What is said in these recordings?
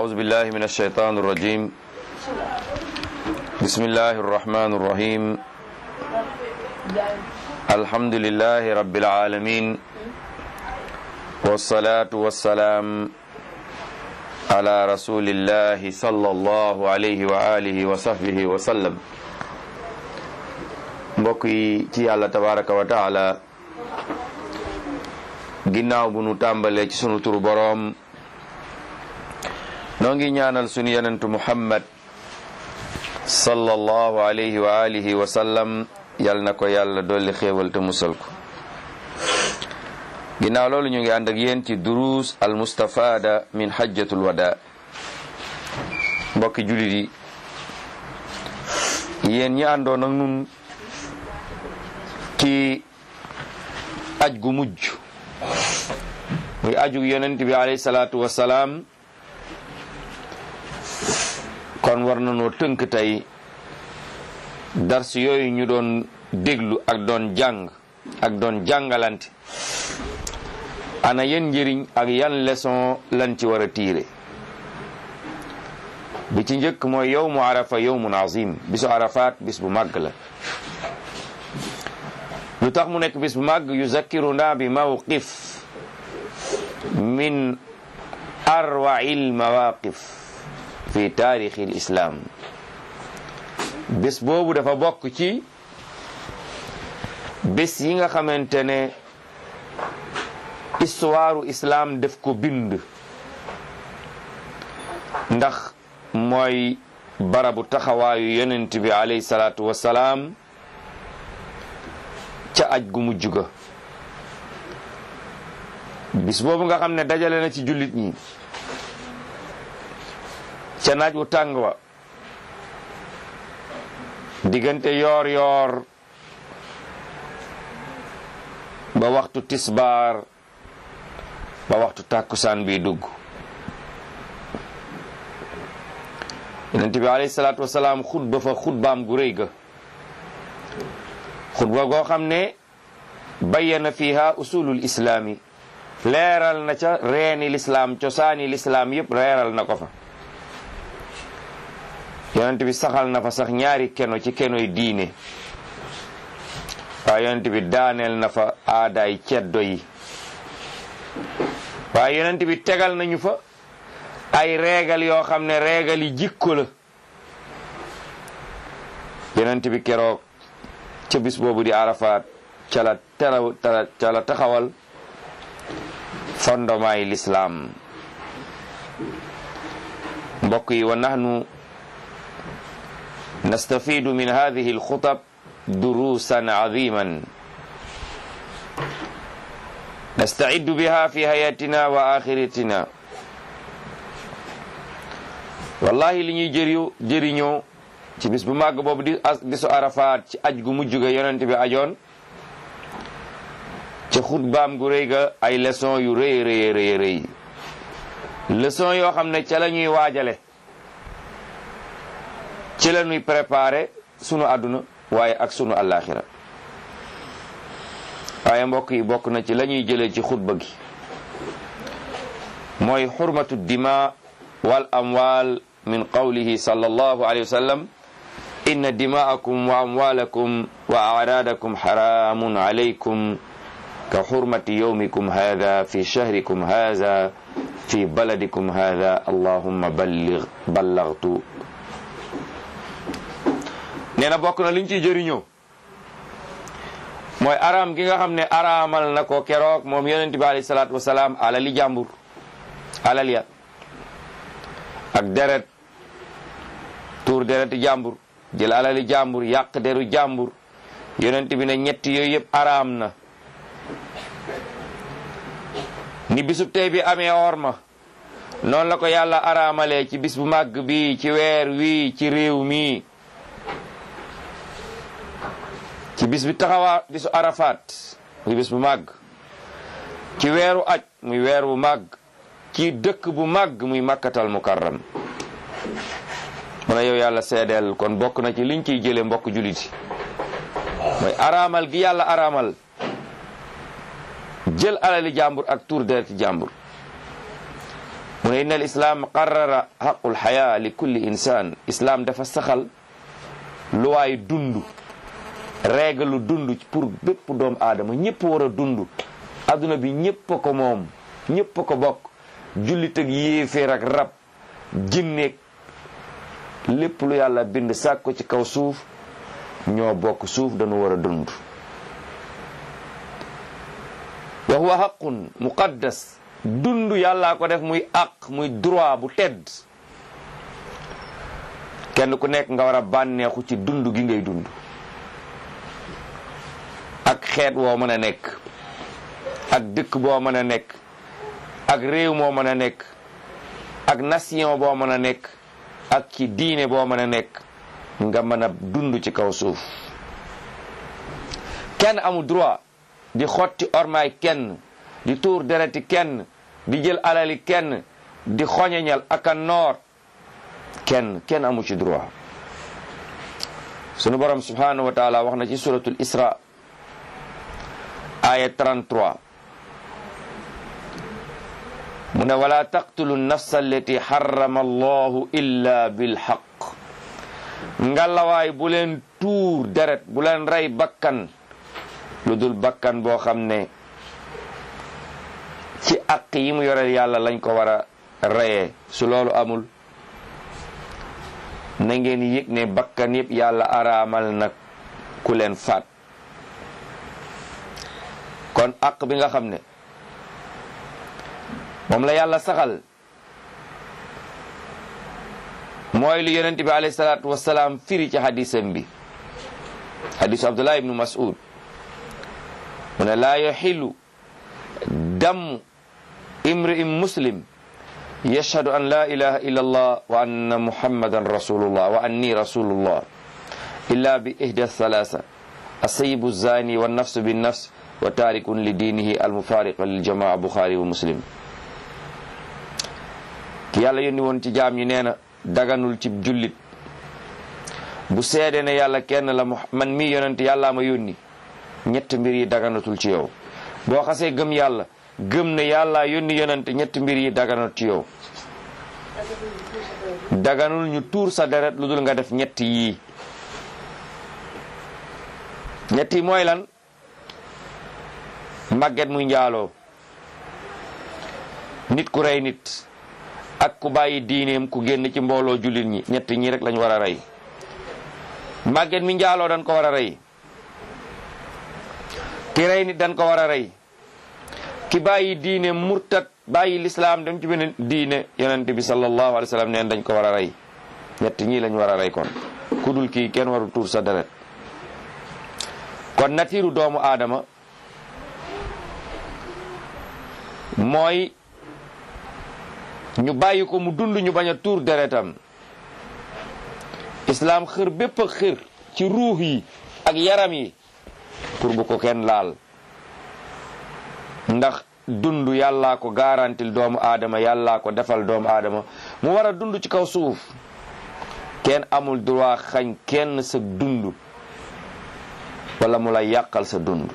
أعوذ بالله من الشيطان الرجيم بسم الله الرحمن الرحيم الحمد لله رب العالمين والصلاة والسلام على رسول الله صلى الله عليه وآله وصحبه وسلم mbokk yi ci yàlla tabaraka wa taala ginnaaw bu nu tàmbalee ci sunu turu boroom noo ngi ñaanal sunu yenentu muhammad sallallahu alayhi wa alihi wa sallam yal na ko yàlla dolli xéewal te musal ko ginnaaw loolu ñu ngi ànd ak yéen ci duruus al mustafada min hajjatul wada mbokki julit yi yéen ñi àndoon ak nun ci aj gu mujj muy ajug yonent bi alayhi salaatu wasalaam kon war nañoo tënk tey dars yooyu ñu doon déglu ak doon jàng ak doon jàngalante ana yan njëriñ ak yan leçon lan ci war a tiire bi ci njëkk mooy yowmu arafa yowmun azim bisu arafaat bis bu màgg la lu tax mu nekk bis bu màgg yuzakkiruna bi mawqif min arwail mawaqif fi taarixi lislaam bés boobu dafa bokk ci bés yi nga xamante ne histoire islam def ko bind ndax mooy barabu taxawaayu yonent bi alayhi salaatu wassalaam ca aj gu mujj ga bis boobu nga xam ne dajale na ci jullit ñi ca naaj wu tàng wa diggante yoor yoor ba waxtu tisbaar ba waxtu tàkkusaan bi dugg yonent bi alayhi salaatu wasalaam xutba fa xutbaam gu rëy ga xutba goo xam ne bayyana fiha usulul islaami leeral na ca reeni lislaam cosaani lislaam yépp leeral na ko fa yonent bi saxal na fa sax ñaari keno ci kenoy diine waaye yonent bi daaneel na fa aadaay ceddo yi waaye yonent bi tegal nañu fa ay reegal yoo xam ne reegal yi jikko la yonent bi keroog ca bis boobu di arafaat ca la teraw ca la taxawal fondement yi lislaam mbokk yi wa nahnu nastafidu min hadihi alxutab durusan aziman nastaiddu biha fi hayatina wa axiratina wallahi li ñuy jëriñoo jëriñoo ci bis bu màgg boobu di bisu arafaat ci aj gu mujj ga yonent bi ajoon ca xutbaam gu rëy ga ay leçon yu rëy rëy rëy rëy leçon yoo xam ne ca la ñuy waajale ci la ñuy préparé sunu àdduna waaye ak sunu àllaaxira waaye mbokk yi bokk na ci la ñuy jëlee ci xutba gi mooy xurmatu dima wal amwal min qawlihi sallallahu alayhi wa sallam inna dimaakum wa amwalakum wa araadakum xaraamun alaykum ka xurmati yowmikum hada fi shahrikum hada fi baladikum hada allahumma ballig ballagtu nee na bokk na liñ ciy jëriñoo mooy araam gi nga xam ne araamal na ko keroog moom yonent bi alayhi salaatu wasalaam alali jàmbur alal ya ak deret tuur dereti jàmbur jël alali jàmbur yàq deru jàmbur yonent bi ne ñetti yooyu yëpp araam na ni bisub tey bi amee orma noonu la ko yàlla araamalee ci bis bu màgg bi ci weer wii ci réew mi ci bis bi taxawaa bisu arafaat muy bis bu màgg ci weeru aj muy weer bu màgg ci dëkk bu màgg muy makkatal mukarram mu ne yow yàlla seedeel kon bokk na ci liñ ciy jële mbokk juliti mooy araamal gi yàlla araamal jël alali jàmbur ak tuur dereti jàmbur mu ne inna al islam qarrara xaqul xaya li kulli insan islam dafa saxal luwaay dund règle dund pour bépp doomu aadama ñëpp war a dund adduna bi ñëpp a ko moom ñëpp a ko bokk jullit ak yéeféer ak rab jinneeg lépp lu yàlla bind sàkk ko ci kaw suuf ñoo bokk suuf dañu war a dund wa huwa xaqun muqaddas dund yàllaa ko def muy àq muy droit bu tedd kenn ku nekk nga war a bànneexu ci dund gi ngay dund ak xeet woo mën a nekk ak dëkk boo mën a nekk ak réew moo mën a nekk ak nation boo mën a nekk ak ci diine boo mën a nekk nga mën a dund ci kaw suuf kenn amul droit di xotti ormaay kenn di tuur dereti kenn di jël alali kenn di xoñeñal ak a noor kenn kenn amu ci droit sunu borom subhanahu wa taala wax na ci suratul isra aya 33 mu ne wala taqtulu nafsa allati harrama allahu illa bilhaq ngalawaay bu leen tuur deret bu leen rey bakkan lu dul bakkan boo xam ne ci aq yi mu yoreel yàlla lañ ko war a reyee su loolu amul na ngeen yëg ne bakkan yëpp yàlla araamal nag ku leen faat kon aq bi nga xam ne moom la yàlla saxal mooy lu yonent bi alayhi salaatu wasalaam firi ci hadisam bi hadisu abdullah ibnu mas'ud mu ne laa yaxilu damu imri'in muslim yashhadu an la ilaha illa allah wa anna muhammadan rasulullah wa anni rasulullah illa bi ihda thalatha asayibu zani wa nafsu bin nafs wa tarikun li dinihi almufariqa lil jamaa buxaari wa muslim ki yàlla yónni woon ci jaam ñi nee na daganul ci jullit bu seede ne yàlla kenn la man mii yonent yàllaa ma yónni ñett mbir yi daganatul ci yow boo xasee gëm yàlla gëm ne yàlla yónni yonent ñett mbir yi daganut ci yow daganul ñu tuur sa deret lu dul nga def ñett yii ñett yi mooy lan màgget muy njaaloo nit ku rey nit ak ku bàyyi diineem ku génn ci mbooloo jullit ñi ñett ñi rek lañ war a rey màgget mi njaaloo dañ ko war a rey ki rey nit dañ ko war a rey ki bàyyi diine murtat bàyyi lislaam dem ci beneen diine yonent bi sallallahu alayhi wa sallam neen dañ ko war a rey ñett ñii lañ war a rey kon ku dul kii kenn waru tuur sa deret kon natiiru doomu aadama mooy ñu bàyyi ko mu dund ñu bañ a tuur deretam islaam xër bépp a xër ci ruux yi ak yaram yi pour bu ko kenn laal ndax dund yàllaa ko garantil doomu aadama yàllaa ko defal doomu aadama mu war a dund ci kaw suuf kenn amul droit xañ kenn sa dund wala mu la yàqal sa dund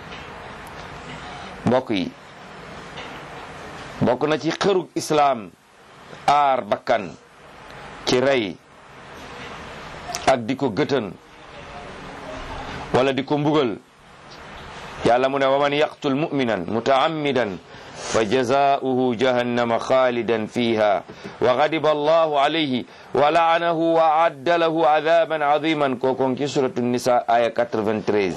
mbokk yi bokk na ci xërug islaam aar bakkan ci rey ak di ko gëtën wala di ko mbugal yàlla mu ne wa man yaqtul muminan mutaammidan fa jazaauhu jahannama xaalidan fiha wa gadiba allahu alayhi wa laanahu wa adda lahu adaban adiman kookon ci suratu nisa aya 93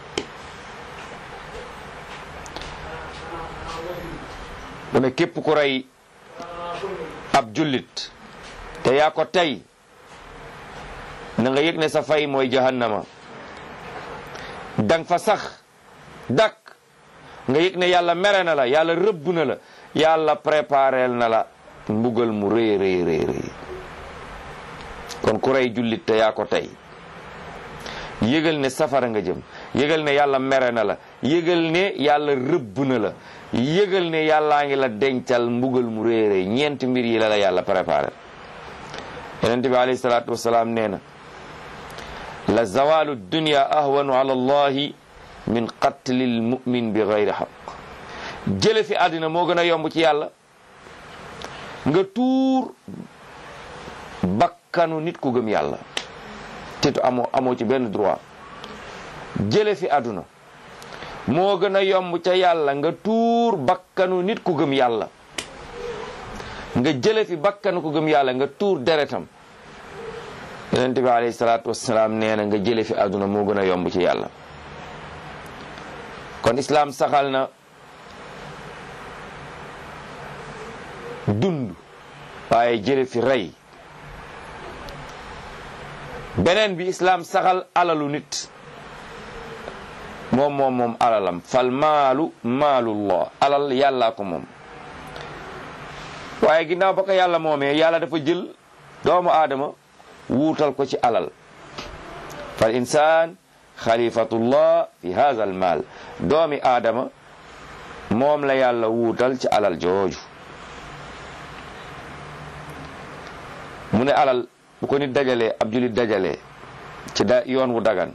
mu ne képp ku rey ab jullit te yaa ko tey na nga yëg ne sa fay mooy jahannama dang fa sax dak nga yëg ne yàlla mere na la yàlla rëbb na la yàlla prépareel na la mbugal mu rëy rëy rëy rëy kon ku rey jullit te yaa ko tey yëgal ne safara nga jëm yëgal ne yàlla mere na la yëgal ne yàlla rëbb na la yëgal ne yàllaa ngi la dencal mbugal mu rëy rëy ñeenti mbir yi la la yàlla préparé yonente bi alayhi salaatu wasalaam nee na la zawalu dunya ahwanu ala allahi min qatlil mumin bi gayri xaq jële fi àddina moo gën a yomb ci yàlla nga tuur bakkanu nit ku gëm yàlla te tu amoo amoo ci benn droit jële fi àdduna moo gën a yomb ca yàlla nga tuur bakkanu nit ku gëm yàlla nga jële fi bakkanu ku gëm yàlla nga tuur deretam yonente bi alayhi salaatu wassalaam nee na nga jële fi àdduna moo gën a yomb ci yàlla kon islaam saxal na dund waaye jële fi rey beneen bi islaam saxal alalu nit moom moom moom alalam fal maalu maalullah alal yàllaa ko moom waaye ginnaaw ba ko yàlla moomee yàlla dafa jël doomu aadama wuutal ko ci alal fal insaan xalifatullah fi hadha al maal doomi aadama moom la yàlla wuutal ci alal jooju mu ne alal bu ko nit dajalee ab julit dajalee ci da yoon wu dagan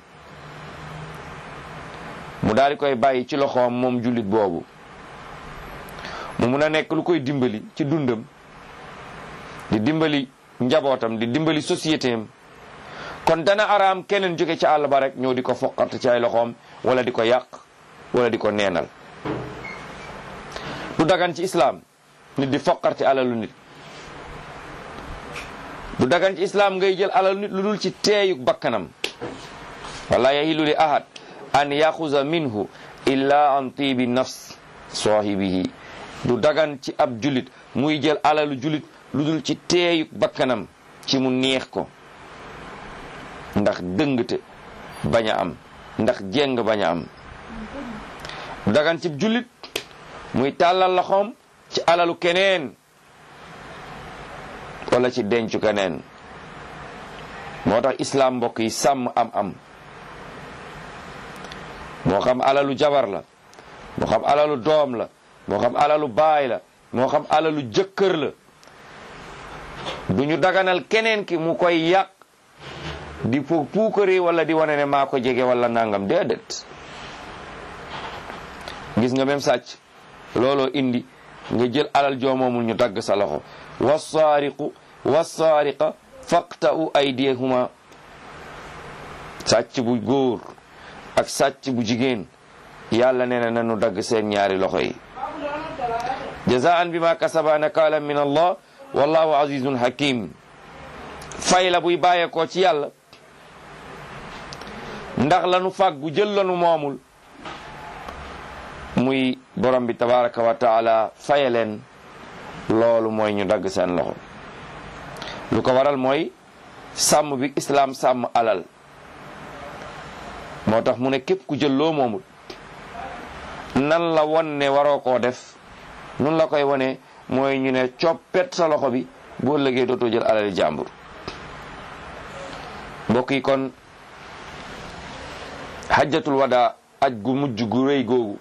mu daal di koy bàyyi ci loxoom moom jullit boobu mu mun a nekk lu koy dimbali ci dundam di dimbali njabootam di dimbali société am kon dana araam keneen jóge ci àll ba rek ñëw di ko foqat ci ay loxoom wala di ko yàq wala di ko neenal du dagan ci islaam nit di foqarti alalu nit du dagan ci islaam ngay jël alalu nit lu dul ci teeyuk bakkanam wala yahilu li ahad an yaxuza minhu illa an tibi nafs saahibihi du dagan ci ab julit muy jël alalu julit lu dul ci teeyuk bakkanam ci mu neex ko ndax dëngte bañ a am ndax jeng bañ a am du dagan ci julit muy tàllal loxoom ci alalu keneen wala ci dencu keneen moo tax islam mbokk yi sàmm am am moo xam alalu jabar la moo xam alalu doom la moo xam alalu baay la moo xam alalu jëkkër la du ñu daganal keneen ki mu koy yàq di pu puukari wala di wane ne maa ko jege wala nangam déedéet gis nga même sàcc looloo indi nga jël alal joomoomul ñu dagg sa loxo wassaariqu wassaariqa faqta'u aydiyahuma sàcc bu góor ak sàcc bu jigéen yàlla nee na nanu dagg seen ñaari loxo yi jazaan bima kasaba nakaalan min allah wallahu azizun hakim fay la buy bàyyeekoo ci yàlla ndax lanu fàggu jël lanu moomul muy borom bi tabaraka wa taala faye leen loolu mooy ñu dagg seen loxo lu ko waral mooy sàmm bi islaam sàmm alal moo tax mu ne képp ku jël loo moomul nan la won ne waroo koo def nun la koy wone mooy ñu ne coppet sa loxo bi boo lëgee dootoo jël alali jàmbur mbokk yi kon hajjatul wada aj gu mujj gu rëy googu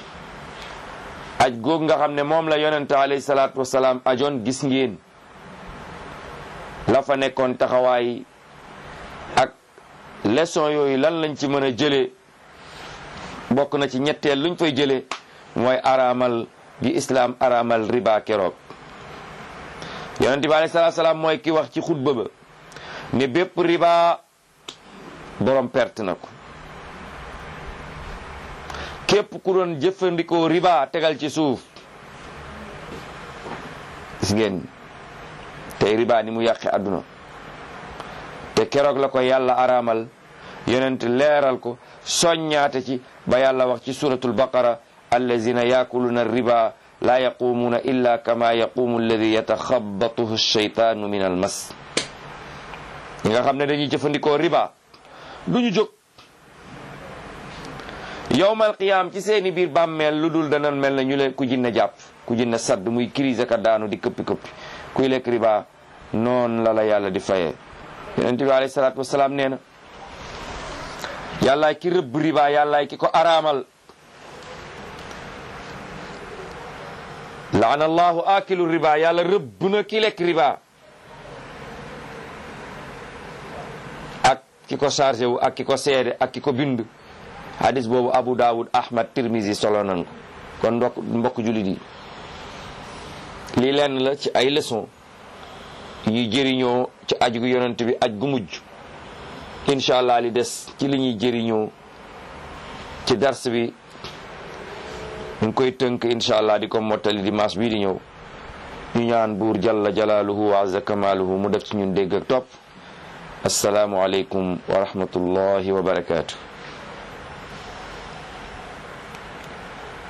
aj googu nga xam ne moom la yonente alayhi salaatu wasalaam ajoon gis ngeen la fa nekkoon taxawaay ak leçon yooyu lan lañ ci mën a jëlee bokk na ci ñetteel luñ fay jëlee mooy araamal gi islaam araamal riba keroog yonente bi alayhi salaatu wasalaam mooy ki wax ci xutba ba ne bépp riba borom perte na ko képp ku doon jëfandikoo riba tegal ci suuf gis ngeen tey riba ni mu yàqe àdduna te keroog la ko yàlla araamal yonent leeral ko soññaate ci ba yàlla wax ci suratul baqara allazina yakuluna riba la yaqumuuna illa kama yaqumu alladi yataxabatuhu shaytaanu min al mas ñi nga xam ne dañuy jëfandikoo riba duñu jóg yowmal qiyaam ci seeni biir bàmmeel lu dul dana mel na ñu leen ku jinne jàpp ku jinne sadd muy crise ka daanu di këppi këppi kuy lekk riba noon la la yàlla di fayee yonent bi alayhi salaatu wasalaam nee na yàllaay ki rëbb riba yàllaay ki ko araamal laana allahu akilu riba yàlla rëbb na ki lekk riba ak ki ko chargé wu ak ki ko seede ak ki ko bind hadis boobu Abu Dawud Ahmad Tirmizi solo nan ko kon ndok mbokk julit yi lii lenn la ci ay leçon yi jëriñoo ci aj gu yonent bi aj gu mujj incha allah li des ci li ñuy jëriñoo ci dars bi ñu ngi koy tënk incha allah di ko mottali dimanche bii di ñëw ñu ñaan buur jalla jalaaluhu wa azza kamaaluhu mu def ci ñun dégg ak topp asalaamu aleykum wa rahmatullahi wa barakaatu